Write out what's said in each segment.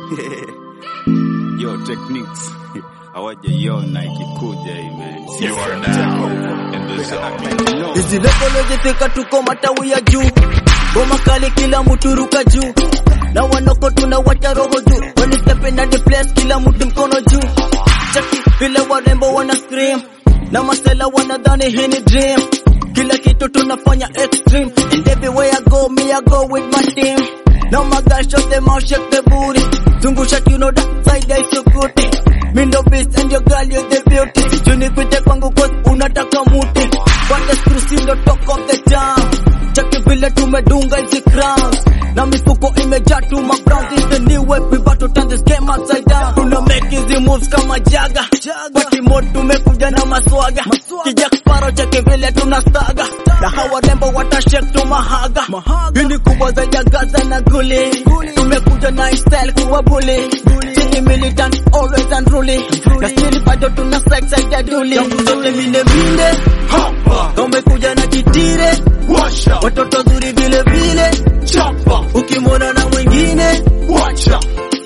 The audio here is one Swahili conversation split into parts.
Yo techniques hawajaiona ikikuja hii man. You are now in the zone. Hizi level zifika tuko matawi ya juu, goma kali kila mtu ruka juu, na wanoko tunawacha roho juu, when you step in the place kila mtu mkono juu, cheki vile warembo wana scream, na masela wanadhani hii ni dream, kila kitu tunafanya extreme, and everywhere I go me I go with my team. Now my guys shut them out, shake the booty. Zungusha you know that side I so good. Me no beast and your girl you the beauty. Junipite kwangu cause unataka muti. But the screws in the talk of the town. Cheki vile tumedunga hizi crowns. Na mifuko imejaa tu ma browns. This the new way we about to turn this game upside down. Tuna make hizi moves kama jaga. Party mode tumekuja na maswaga. Kijak Sparrow cheki vile tunastaga. Na hawa rembo watashake tu mahaga. Hii ni kubwa za jagaza na guli. Tumekuja na style kuwa bully. Chini militant always unruly. Na still bado tuna sex ya duli. Yangu zote mine mine. Hapa, Tumekuja na kitire. washa, Watoto zuri vile vile. chapa, Ukimwona na mwingine. wacha,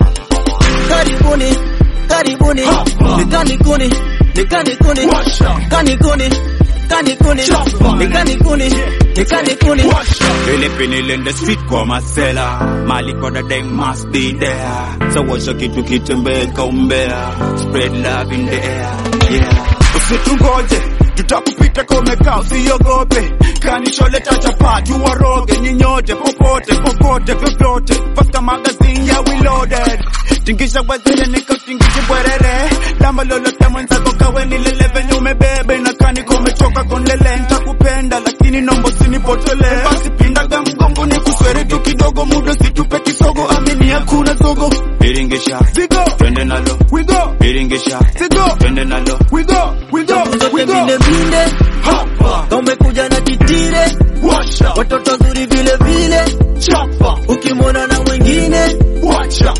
Karibuni. Karibuni. Hapa. Nikani kuni. Nikani kuni. washa, Kani kuni. Kani kuni. Chapa. Nikani kuni. Nikani kuni. washa. Philippine in the street kwa masela mali kwa the day must be there so washa kitu kitembee kaumbea spread love in the air yeah usitungoje tutakupita komekaa usiogope kanisholeta chapati waroge nyinyote popote popote vyovyote pasta magazine ya reloaded tingisha wezele nikotingishe bwerere lamba lolote mwenzako kawe nilele venye umebebe na kaniko umechoka konlele ntakupenda lakini nombo sinipotele basi pindaga mgongo ni kuswere tu kidogo muda situpe kisogo amini hakuna zogo Biringisha zigo twende nalo we go Biringisha zigo twende nalo we go we go Zangu we zote go mine mine. Hapa, Tumekuja na kitire. washa, Watoto zuri vile vile. chapa, Ukimwona na mwingine. wacha,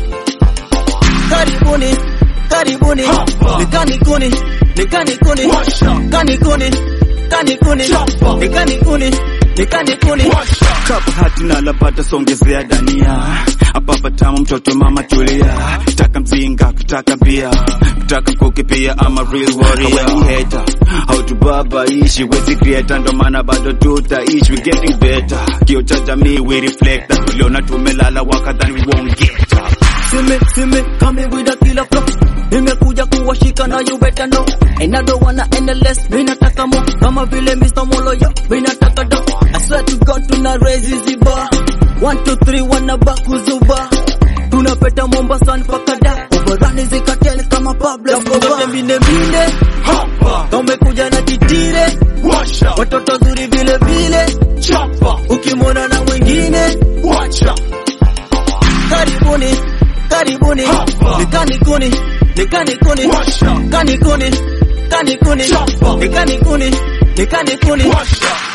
Karibuni. Karibuni. Hapa. Nikani kuni. Nikani kuni. washa, Kani kuni. Kani kuni. Chapa. Nikani kuni. Nikani kuni. washa. Kapa hati na lapata songezea dania hapa patamu mtoto mama tulia taka mzinga kutaka bia kutaka kuki pia ama real warrior When you hater how to baba ishi wezi creator ndo maana bado tutaishi we getting better kio cha jamii we reflect that tuliona tumelala wakadhani we won't get up Simi, simi, coming with a killer flow. Nimekuja kuwashika na you better know. And I don't wanna end the less, mi nataka mo. Kama vile Mr. Moloyo, mi nataka do. I swear to God tuna raise hizi bar. One, two, three, wana bakuzuba. Tunapeta Mombasa mpaka da. Overrun zikatel kama Pablo Escobar. Mine mine, Hapa, tumekuja na kitire. washa, Watoto zuri vile vile. chapa, Ukimwona na mwingine. wacha, Karibuni, karibuni. Hapa. Nikani kuni, nikani kuni. washa, Kani kuni, kani kuni. Chapa. Nikani kuni, nikani kuni. washa.